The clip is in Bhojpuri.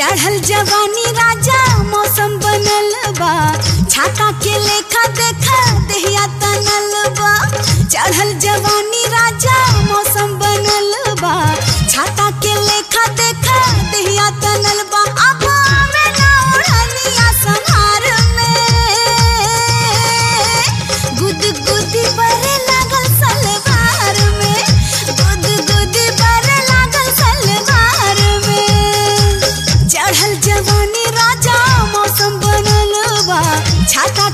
चढ़ल जवानी राजा मौसम बनल बा छाता के लेखा देखा देहिया तनल बा चढ़ल जवानी राजा मौसम बनल बा छाता के लेखा देखा देहिया तनल बा अब आवे ना ओढ़निया संहार में गुद गुदी बरे लागल सलवार में गुद गुदी बरे लागल सलवार में चढ़ल जवानी राजा मौसम बनल बा छाता